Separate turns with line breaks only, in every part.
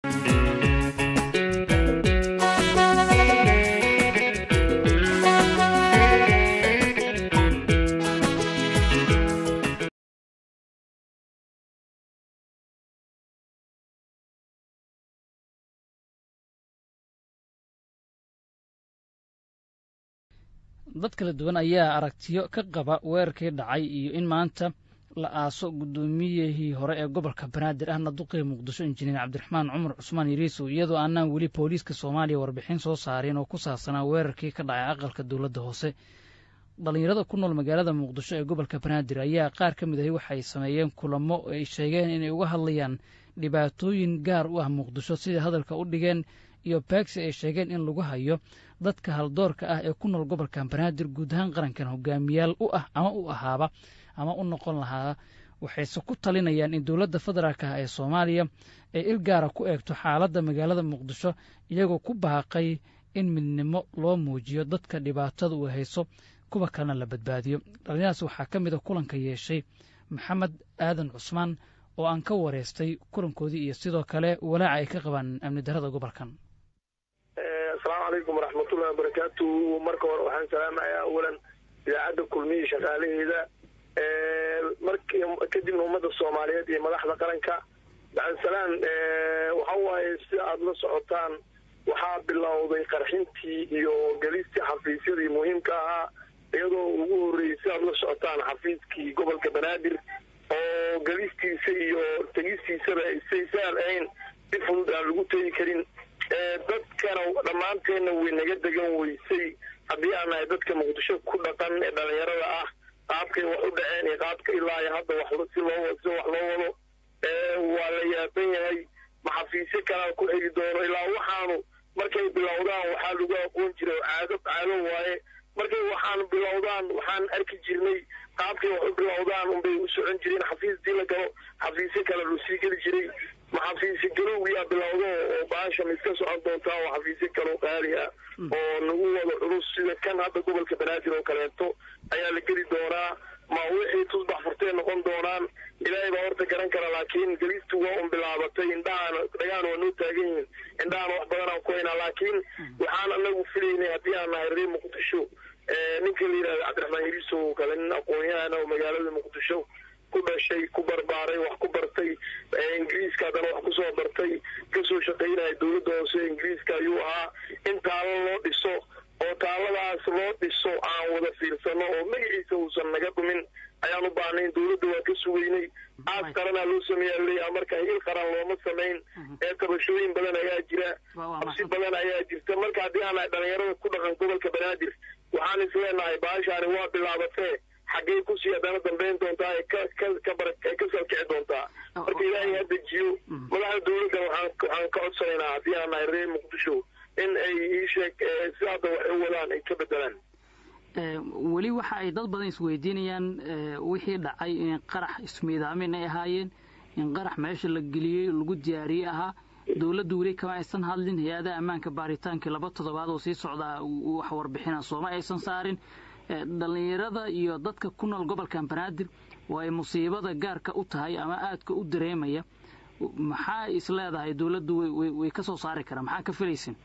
dad kala duwan ayaa aragtiyo ka qaba weerarkii dhacay iyo in maanta la aaso guddoomiyihii hore ee gobolka banaadir ahna duqii muqdisho injineer cabdiraxmaan cumar cusmaan yariisow iyadoo aanaan weli booliiska soomaaliya warbixin soo saarin oo ku saabsanaa weerarkii ka dhacay aqalka dowladda hoose dhallinyarada ku nool magaalada muqdisho ee gobolka banaadir ayaa qaar ka mid ahi waxay sameeyeen kulamo oo ay sheegeen inay uga hadlayaan dhibaatooyin gaar u ah muqdisho sida hadalka u dhigeen iyo beegsi ay sheegeen in lagu hayo dadka haldoorka ah ee ku nool gobolka banaadir guud ahaan qarankan hogaamiyaal u ah ama u ahaaba ama u noqon lahaa waxayse ku talinayaan in dowladda federaalk ah ee soomaaliya ay il gaara ku eegto xaaladda magaalada muqdisho iyagoo ku baaqay in midnimo loo muujiyo dadka dhibaatada uu hayso kuwa kalena la badbaadiyo dhallinyadaas waxaa ka mid a kulanka yeeshay maxamed aadan cusmaan oo aan ka wareystay kulankoodii iyo sidoo kale walaaca ay ka qabaan amni darada gobolkan
asalaamu calaykum waraxmatullahi wabarakaatu marka hore waxaan salaamayaa awalan idaacadda kulmiyi shaqaalaheeda kadibna ummadda soomaaliyeed iyo madaxda qaranka bacdisalaan waxa waaye si aada la socotaan waxaa bilowday qarxintii iyo gelistii xafiisyadii muhiimka ahaa iyadoo ugu horreeyey si aada la socotaan xafiiskii gobolka banaadir oo gelistiisa iyo tegistiisaba say saal ahayn si fudud aan lagu tegi karin dadkana dhammaanteenna way naga degan weysay haddii aan nahay dadka muqdisho ku dhaqan ee dhalinyarada ah qaabkay wax u dhaceen iyo qaabka ilaa iyo hadda wax si loo si wax loo wado waa la yaaban yahay maxafiisyo kalaa ku xigi doono ilaa waxaanu markay bilowdaan waxaa lagu aqoon jiray caado caado waaye markay waxaan bilowdaan waxaan arki jirnay qaabkay wax u bilowdaan unbay u socon jireen xafiisdii la galo xafiisyo kale loo sii geli jiray maxafiisyo galowgiyaa bilowdo oo baasha mid ka socon doontaa oo xafiisyo kaloo qaali ah oo nagu wada culus sida kan hadda gobolka banaadir oo kaleeto ayaa la geli doonaa ma wixii tusbax furtee noqon doonaan ilaahay baa horta garan kara laakiin gelistu waa un bilaabatay indhahaan dhagaan waa noo taagan yihiin indhahaan wax badanaan ku haynaa laakiin waxaan anagu filaynay haddii aan nahay reer muqdisho ninka la yidhahda cabdiraxmaan yariisow oo kale nin aqoon-yahana oo magaalada muqdisho ku dhashay ku barbaaray wax ku bartay ingiriiska haddana wax kusoo bartay kasoo shaqaynaya dowladda hoose ingiriiska ayuu ahaa in taalo loo dhiso oo taaladaas loo dhiso aan wada fiirsano oo magaciisa uusan naga dhumin ayaan u baahnayn dowladda waa ka sugeynay aas qaranaa loo sameeyaa leeyaha marka hil qaran looma samayn ee tabashooyin badan ayaa jira habsi badan ayaa jirta marka haddii aan nahay dhalinyarada ku dhaqan gobolka banaadir waxaan is leenahay baashaani waa bilaabatee xaggey kusii haddana dambayn doontaa ee ka ka kabara ee ka salkici doontaa marka ilaahay ha dejiyo madaxda dowladda waxaan waxaan ka codsanaynaa haddii aan nahay reer muqdisho in ay ii sheeg si hadda wax u wadaan ay ka bedelaan
weli waxa ay dad badan isweydiinayaan wixii dhacay in qarax ismiidaamin ay ahaayeen in qarax meesha la geliyey lagu diyaariyey ahaa dowladdu weli kama aysan hadlin hay-adaha ammaanka baaritaankii laba toddobaad oo sii socdaa wax warbixina sooma aysan saarin dhallinyarada iyo dadka ku nool gobolkan banaadir oo ay musiibada gaarka u tahay ama aadka u dareemaya maxaa is leedahay dowladdu way ka soo saari karaan maxaa ka filaysin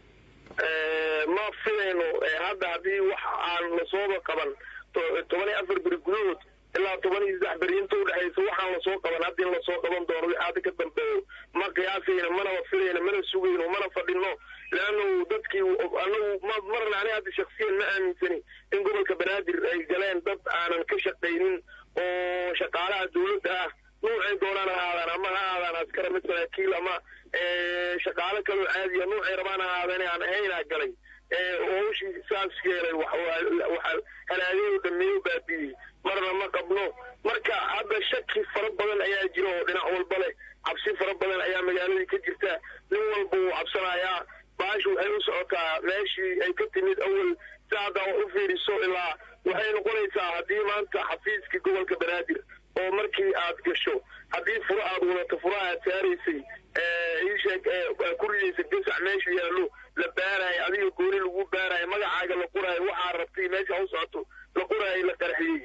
ma filayno hadda haddii wax aan lasooba qaban toban iyo afar beri gudahood ilaa toban iyo saddex beri inta udhexaysa waxaan lasoo qaban hadda in lasoo qaban doono wixii hadda ka dambeeyo ma qiyaasayno manaba filayno mana sugayno mana fadhino leannu dadkii anagu ma marna ani hadda shaksiyan ma aaminsani in gobolka banaadir ay galeen dad aanan ka shaqaynin oo shaqaalaha dowladda ah nuucay doonaan ha aadaan ama ha aadaan askara mid saraakiil ama shaqaalo kaloo caadiya nuucay rabaan ha aadaan aan ahaynaa galay howshii saas yeelay waxa halaagayoo dhameeyo baabiyey marna ma qabno marka hadda shaki fara badan ayaa jira oo dhinac walba leh cabsi fara badan ayaa magaaladii ka jirta nin walba wuu cabsanayaa baashu waxay u socotaa meeshii ay ka timid awal si haddaa wax u fiiriso ilaa waxay noqonaysaa haddii maanta xafiiskii gobolka banaadir oo markii aad gasho haddii furo aad wadato furo aad saaraysay iisheeg ku ridaysa gasac meeshu yaallo la baarayo adiga gooni lagu baarayo magacaaga la qoraayo waxaa rabtay meesha u socoto la qoraayo la qarxiyey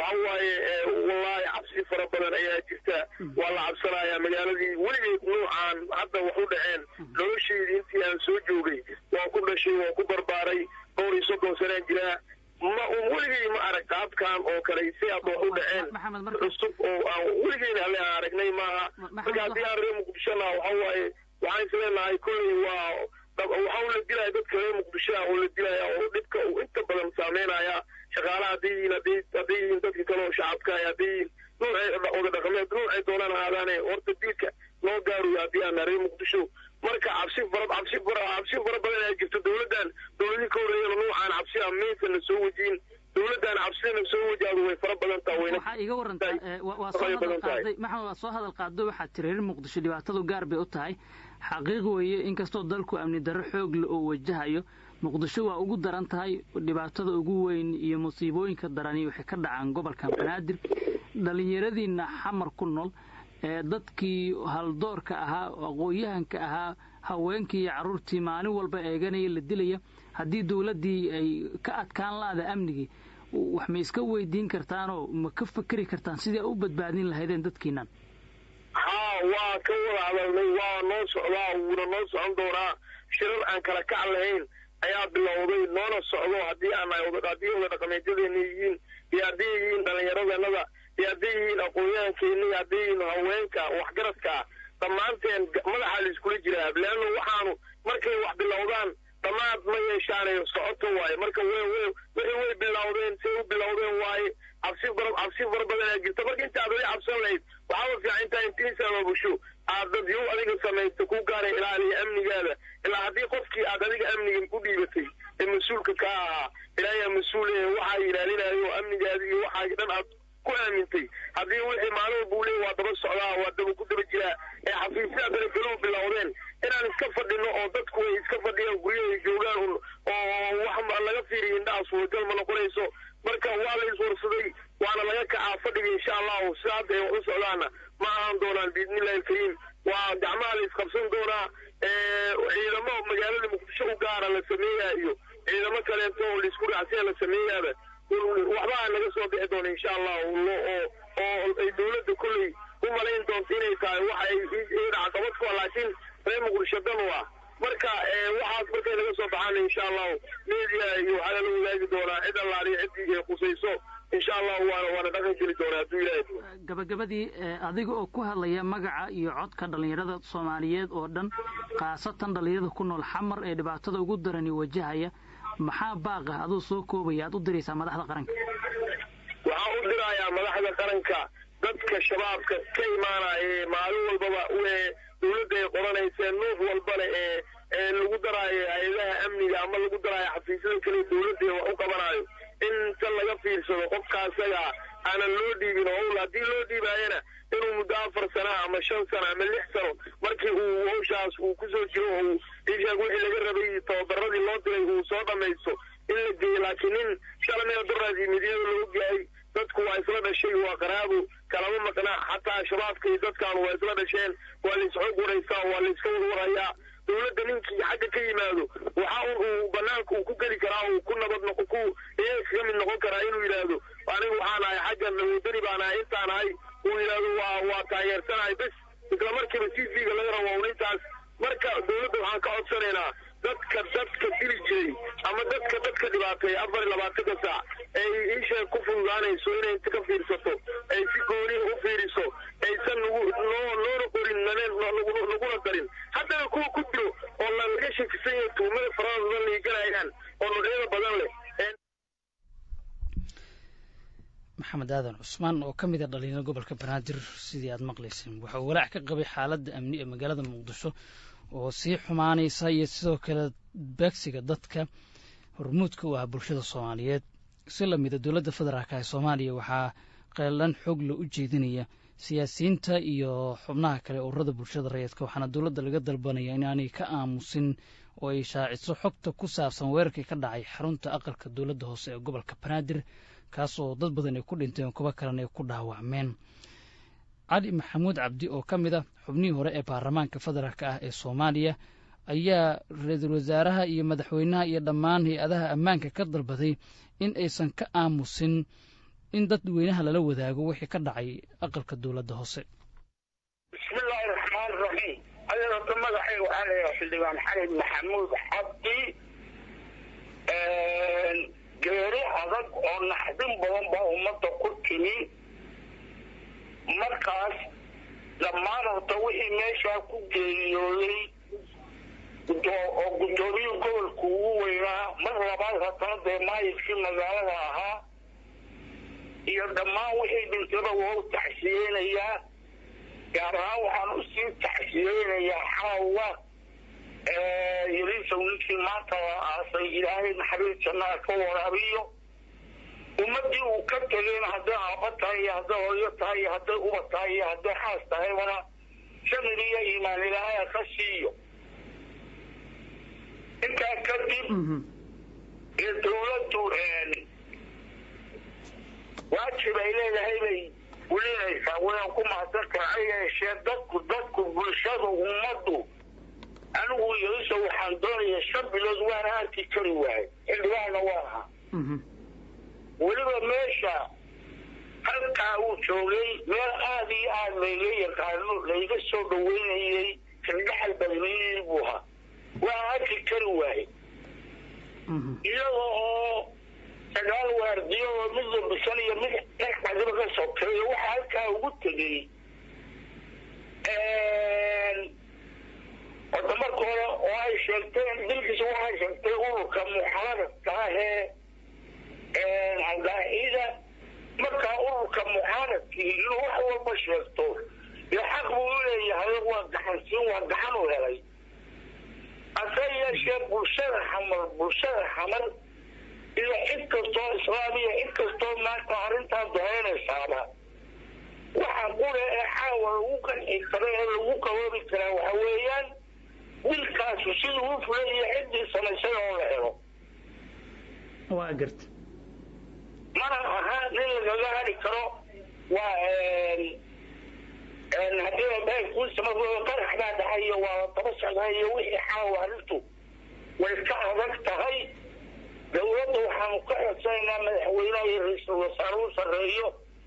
waxa waaye wallaahi cabsi fara badan ayaa jirta waa la cabsanayaa magaaladii weligeed nuucaan hadda wax u dhaceen noloshaydii intii aan soo joogay waa ku dhashay waa ku barbaaray dhowr iyo soddon sanaa jiraa ma weligay ma arag qaabkan oo kale si hadda wax u dhaceen cusub oo aan weligeyna alle aan aragnay maaha marka haddii aan reer muqdishona waxa waaye waxaan isleenahay kolley waa waxaa la dilaya dadka reer muqdishoa oo la dilaya oo dhibka uu inta badan saameynaya shaqaalaha hadday yihiin hadday hadday yihiin dadka kale oo shacabka hadday yihiin nuucay oda dhaqameed nuucay doonaan ahaadaane horta dilka loo gaaruyo haddii aan reer muqdisho marka cabsi fara cabsi fara cabsi fara badan ayaa jirta dowladdan dowladii ka horreeyana nuucaan cabsi ah maysan soo wajihin dowladdan cabsidana soo wajaado way fara badan taha wayna
waxaa iga warantaa waa soo hadal qaaday maxamed waa soo hadal qaado waxaad tiri reer muqdisho dhibaatadu gaar bay u tahay xaqiiq weeye inkastoo dalku amni darro xoog le oo wajahayo muqdisho waa ugu daran tahay dhibaatada ugu weyn iyo musiibooyinka darani waxay ka dhacaan gobolka banaadir dhallinyaradiina xamar ku nool ee dadkii haldoorka ahaa aqoon-yahanka ahaa haweenkii iyo carruurtii maalin walba eeganaya la dilaya haddii dowladdii ay ka adkaan laada amnigii wax ma iska weydiin kartaanoo ma ka fakeri kartaan sidii a u badbaadin lahaydeen dadkiinan
haa waa ka wada hadalnay waa noo socdaa wuuna noo socon doonaa shirar aan kala kac lahayn ayaa bilowday noona socdo haddii aan haddii oda dhaqameedyadeena yihiin iyo hadday yihiin dhallinyaradeenada iyo hadday yihiin aqoon-yahankeena iyo hadday yihiin haweenka waxgaradkaa dhammaanteen madaxaa la iskula jiraa leanno waxaanu markay wax bilowdaan dhammaad ma yeeshaanayo socoto waaye marka w wixii way bilowdeen say u bilowdeen waaye cabsi fara cabsi fara badan ayaa jirta marka inta aad adi cabsan lahayd waxaaba fiican intaa intiisa ababusho aad dad yow adiga samaysta ku gaara ilaaliya amnigaada ilaa haddii qofkii aad adiga amniga u dhiibatay ee mas-uulka ka ahaa ilaayaa mas-uule waxaa ilaalinayo amnigaada iyo waxaa dhan aad ku aamintay haddii wixii maalin walba uu leey waa daba socdaa waa daba ku daba jiraa ee xafiisyaha kale kaluu bilowdeen inaan iska fadhino oo dadku ay iska fadhiyaan guryahay joogaan un oo wax laga fiiriya indhaha suuragal ma noqonayso marka waa la iswarsaday waana laga kacaa fadhiga insha allahu sida hadda ay wax u socdaana ma ahaan doonaan biidnillahi alkariim waa gacmaha la isqabsan doonaa ciidamo magaalada muqdisho u gaara la sameeyaa iyo ciidamo kaleeto oo laisku raacsiya la sameeyaaba waxbaa naga soo bixi doona insha allahu oo oo ay dowladda kolley u malayn doonto inay tahay wax ay dhacqabad ku ah laakiin reer muqdisho dan u ah marka waxaas markay naga soo baxaan insha allahu media iyo waxaa lala wadaagi doonaa cid allaaliyo ciddii ay khusayso insha allahu waana waana dhaqan geli doonaa hadduu ilaahay
gabagabadii adiga oo ku hadlaya magaca iyo codka dhallinyarada soomaaliyeed oo dhan khaasatan dhallinyarada ku nool xamar ee dhibaatada ugu darani wajahaya maxaa baaqah aduu soo koobaya aad u diraysaa madaxda qaranka
waxaan u dirayaa madaxda qaranka dadka shabaabka ka imaanaya ee maalin walbaba dowladda ay qoranaysa nuuc walbale ee ee lagu daraayo hay-adaha amniga ama lagu daraayo xafiisyada kale dowladda wax u qabanayo inta laga fiirsado qofka asaga aanan loo dhiibin oo haddii loo dhiibaayana inuu muddo afar sana ama shan sano ama lix sano markii uu hawshaas uu kusoo jiro oo ishaag wixii laga rabay tababaradii loo diray uu soo dhamaysto in la geeyo laakiin nin shalamina daraad yimidiyada la ogyahay dadku waa isla dhashay waa qaraabo kalama maqnaa xataa shabaabka iyo dadkan waa isla dhasheen waa la isxog waraysaa waa la iska warwarayaa dowladda ninkii xagga ka yimaado waxa un uu banaanka uu ku geli karaa uu ku nabad noqo ku iyaga kaga mid noqon karaa inuu yidhaahdo aniga waxaan ahay xaggan wadani baan ahay intaan ahay uu yidhaahdo waa waa taageersanahay bes isla markiiba c v-ga laga rabo un intaas marka dowladda waxaan ka codsanaynaa dadka dadka dili jiray ama dadka dadka dhibaatay afar iyo labaatanka saac ay isheeg ku fududaanayso inay inta ka fiirsato ay si gooniha u fiiriso aysan nagu noo noona qorin naguna darin haddana kuwa ku jiro oo lalaga shakisan yahay tuumada farada badan liiganayaan oo noocyada badan leh
maxamed aadan cusmaan oo ka mid a dhalinyaro gobolka banaadir sidii aad maqlayseen waxa uu walaac ka qabay xaaladda amni ee magaalada muqdisho oo sii xumaanaysa iyo sidoo kale beegsiga dadka hormuudka u ah bulshada soomaaliyeed si lamida dowladda federaalka ee soomaaliya waxaa qeelan xoogla u jeedinaya siyaasiyiinta iyo xubnaha kale ururada bulshada rayidka waxaana dowladda laga dalbanaya inaanay ka aamusin oo ay shaaciso xogta ku saabsan weerarkii ka dhacay xarunta aqalka dowladda hoose ee gobolka banaadir kaas oo dad badan ay ku dhinteen kuwo kalena ay ku dhaawacmeen cali maxamuud cabdi oo ka mid a xubnihii hore ee baarlamaanka federaalka ah ee soomaaliya ayaa ra-iisul wasaaraha iyo madaxweynaha iyo dhammaan hay-adaha ammaanka ka dalbaday in aysan ka aamusin in dadweynaha lala wadaago wixii ka dhacay aqalka dowladda hoose
bismillaahi raxmaani raxiim adeerta magacayga waxaa layaha xildhibaan xalid maxamuud cabdi geeri adag oo naxdin badan baa ummadda ku timi markaas dhammaan horta wixii meeshaa ku geeriyooday oo guddoomiyii gobolku ugu weynaa mar labaad haddana dee maayidkii magaalada ahaa iyo dhammaan wixii dhintaba waa u taxsiyeynayaa gaar ahaan waxaan usii taxsiyeynayaa xaawa yariisow ninkii maanta la aasay ilaahay naxariis jannaa ka waraabiyo ummaddii uu ka tegayna hadday aabba tahay iyo hadday hooyo tahay iyo hadday uba tahay iyo hadday xaas tahaybana samir iyo iimaan ilaahaya ka siiyo intaa kadib iyo dawladdu waajib ay leedahay bay ulinaysaa wayaan ku mahadsantaha ha yeeshee dadku dadku bulshada ummaddu anigu yariso waxaan doonaya shan bilood waana arki kari waayay xildhibaanna waa ahaa weliba meesha halkaa uu joogay meel aada iyo aada layga yaqaano layga soo dhaweynayey kaldhaxal badnayey buu ahaa waan arki kari waayey iyada oo sagaal waardiyo oo mid labisan iyo mid dhexcadiba ka sokeeyo waxaa halkaa ugu tegey horta marka hore oo ay sheegteen dilkiisa waxay sheegtay ururka muxaaradka ahee aldaacida markaa ururka muxaaradkii inuu wax walba sheegto iyo xaq buu u leeyahay waa gaxansiin waa gaxan u helay hase yeeshee bulshada xamar bulshada xamar iyo cid kastoo islaamiya cid kastoo maanta arrintaa dareynaysaaba waxa qure ee xaawa lagu qanci kara ee lagu qaboobi karaa waxa weeyaan wilkaasu siduu u fulay iyo ciddii samaysay oo la helo
waa garta
mana aha nin lagaga hadhi karo waa haddii abahay kuusama qarax baa dhacay iyo waa daba socdaa iyo wixii xaawa arrintu way ka adag tahay dawladda waxaanu ka codsanaynaa madaxweynaha iyo ra-iisul wasaare u sarreeyo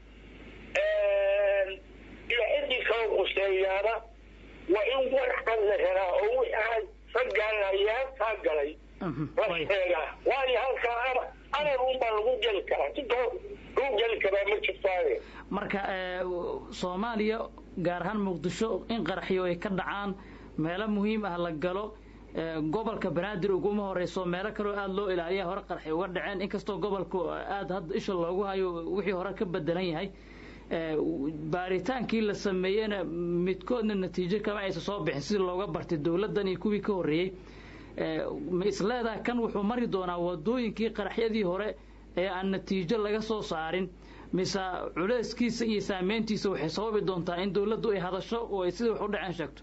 iyo ciddii kala quseeyaana waa in warcad la helaa oo wixii raggaan ayaalkaa galay la sheegaa waayo halkaa amar unbaa lagu geli karaa si kalo lagu geli karaa ma jirtaaye
marka soomaaliya gaar ahaan muqdisho in qaraxyo ay ka dhacaan meelo muhiim ah la galo gobolka banaadir uguma horeyso meelo kaloo aada loo ilaaliya hore qarxay uga dhaceen inkastoo gobolku aada hadda isha loogu hayo wixii hore ka bedelan yahay baaritaankii la sameeyena midkoodna natiijo kama aysa soo bixin sidii looga bartay dowladdan iyo kuwii ka horreeyey ma isleedaha kan wuxuu mari doonaa wadooyinkii qaraxyadii hore ee aan natiijo laga soo saarin mise culeyskiisa iyo saameyntiisa waxay sababi doontaa in dowladdu ay hadasho oo ay sidai wax u dhaceen sheegto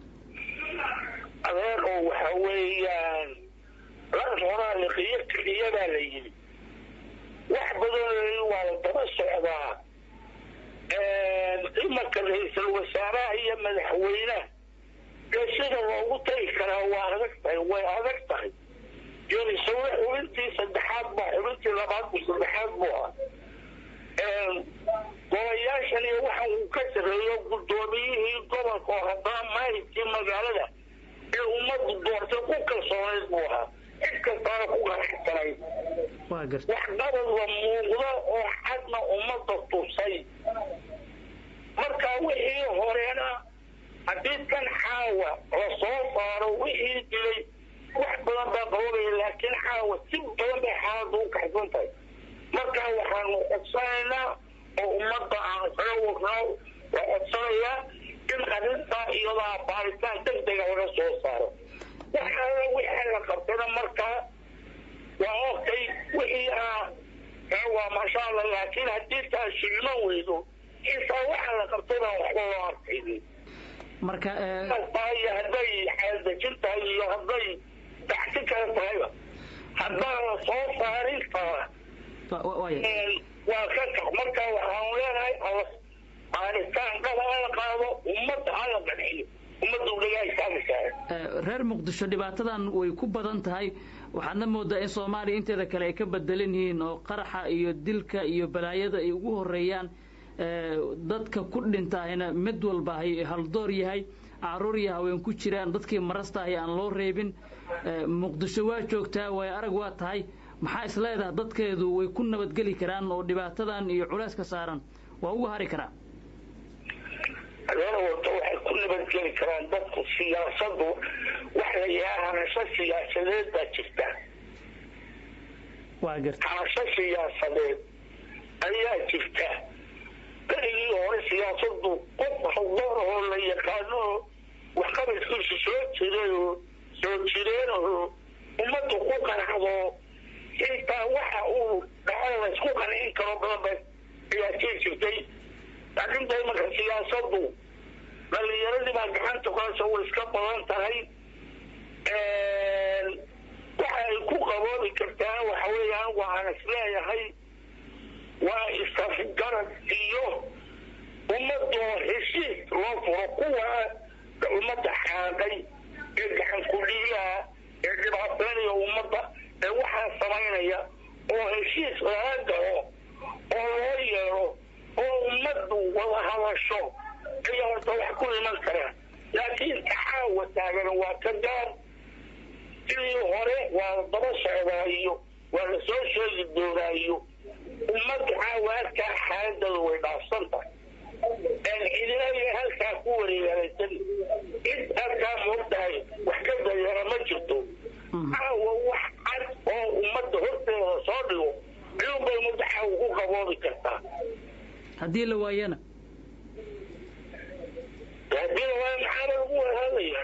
adeeqo waxa weeyaan las horaa liqiyo keliyadaa la yidhi wax badanoo waa la daba socdaa imarka ra-iisul wasaaraha iyo madaxweynaha dee sida loogu tagi karaa waa adag tahay way adag tahay yorisawe xubintii saddexaad ba xubintii labaad bu saddexaad buu ah golayaashan iyo waxa uu ka sareeyo guddoomiyihii gobolka oo haddana maayidkii magaalada ee ummaddu doortay ku kalsoonayd buu ahaa cid kastaana ku ganacsanayd wax qabadba muuqda oo xadna ummadda tusay marka wixii horena haddii kan xaawa la soo saaro wixii dilay wax badan baa qabanaya laakiin xaawa si badan bay xaaladda u kaxsan tahay marka waxaanu codsanaynaa oo ummadda aan isaga wadnaa waa codsanayaa in arrintaa iyadaa baaritaan deg dega laga soo saaro waxaana wixii la qabtayna markaa waa ogtay wixii ah waa maasha allah laakiin haddii taa shilma weydo intaa waxa la qabtay baan waxba loo arkaynin
marka
iyo hadday xeeldejin tahay iyo hadday dacsi kale tahayba haddaan la soo saarin taa waa ka kax marka waxaanu leenahay baaritaan dhaba hala qaado ummadda hala qanciyo ummadda udhagaa istaagaysaa
reer muqdisho dhibaatadan way ku badan tahay waxaadna moodaa in soomaaliya inteeda kale ay ka bedelan yihiin oo qaraxa iyo dilka iyo balaayada ay ugu horeeyaan dadka ku dhintaahina mid walba hay haldoor yahay caruur iyo haween ku jiraan dadkii marastahay aan loo reebin muqdisho waa joogtaa way arag waa tahay maxaa is leedaha dadkeedu way ku nabadgeli karaan oo dhibaatadan iyo culeyska saaran waa uga hari karaa
adeer wato waxay ku nabadgeli karaan dadku siyaasadu wax la yahaa hanasho siyaasadeed baa jirta
waa garta
hanasho siyaasadeed ayaa jirta berigii hore siyaasadu qof haldoor oo la yaqaano waxqabadkiisu soo jiray oo soo jireen oo ummaddu ku qanacdo xitaa waxa uu dhaco laysku qancin karo badan ba ayaa jiri jirtay laakiin da imanka siyaasadu dhalinyaradii baa gacanta kuhaysa way iska badan tahay waxa ay ku qaboobi kartaa waxa weeyaan waxaan is leeyahay waa isafgarad iyo ummadoo heshiis loo furo kuwa ummadda xaaqay ee gacan kudhiilaha ee dhibaataynaya ummadda ee waxaa samaynaya oo heshiis laga galo oo loo yeero oo ummaddu wada hadasho ayaa horta wax ku iman karaa laakiin taxaawa taagan waa ka gaar sidii hore waa la daba socdaayo waa la soo sheegi doonaayo ummadda caawa halkaa xaaladooda way dhaafsan tahay cidinaya halkaa ku wareegaalaysan cid halkaa moogtahay wax ka dayeera ma jirto caawa wax cad oo ummadda horteeda soo dhigo ayuunbay ummadda caawa ku qaboobi kartaa
haddii la waayana
haddii la waayo maxaaba lagu wadaadaya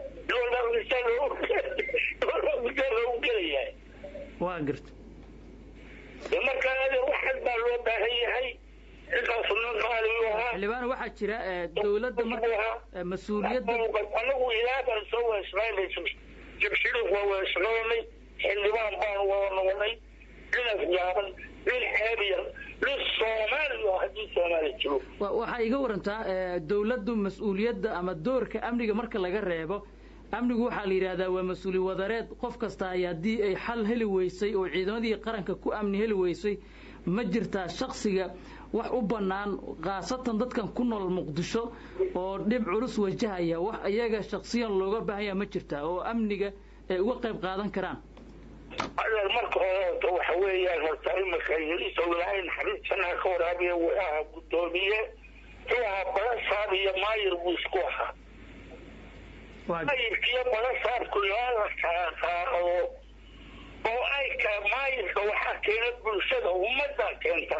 loogu gelayaa
waa garta
markaa adeer wax cad baa loo baahan yahay intaas nin qaaliyu ahaa
xildhibaan waxaa jira dowladda marka mas-uuliyadda
anagu ilaa baan soo weesnaynay jabshiriif waa weesnaynay xildhibaan baan wada noqonay nin afgaaban nin xeeb yar nin soomaaliya haddii soomaaliya jiro
waxaa iga warantaa dowladdu mas-uuliyadda ama doorka amniga marka laga reebo amnigu waxaa la yidhaahdaa waa mas-uuli wadareed qof kasta ay haddii ay xal heli weysay oo ciidamadii qaranka ku amni heli weysay ma jirtaa shaksiga wax u bannaan khaasatan dadkan ku nool muqdisho oo dhib culus wajahaya wax iyaga shaksiyan looga baahanya ma jirtaa oo amniga ay uga qayb qaadan karaan
adeer marka hore horta waxa weeyaan horta imika yariisa ilaahay naxariistanaa ka waraabiya wuu ahaa guddoomiye wuxuu ahaa balasaab iyo maayir buu isku ahaa maayirkiyo balasaabku ilaa la qaaqaaqdo oo ay ka maayirka waxaa keena bulshada ummaddaa keenta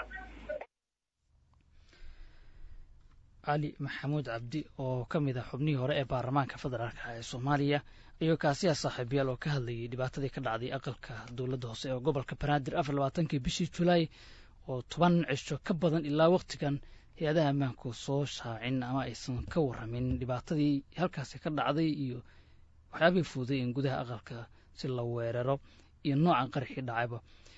cali maxamuud cabdi oo ka mid ah xubnihii hore ee baarlamaanka federaalka ee soomaaliya ayuu kaasiya saaxiibayaal oo ka hadlayay dhibaatadii ka dhacday aqalka dowladda hoose ee gobolka banaadir afar labaatankii bishii julaay oo toban cisho ka badan ilaa wakhtigan hay-adaha ammaanku soo shaacin ama aysan ka warramin dhibaatadii halkaasi ka dhacday iyo waxyaabihii fuuday in gudaha aqalka si la weeraro iyo noocan qaraxii dhacayba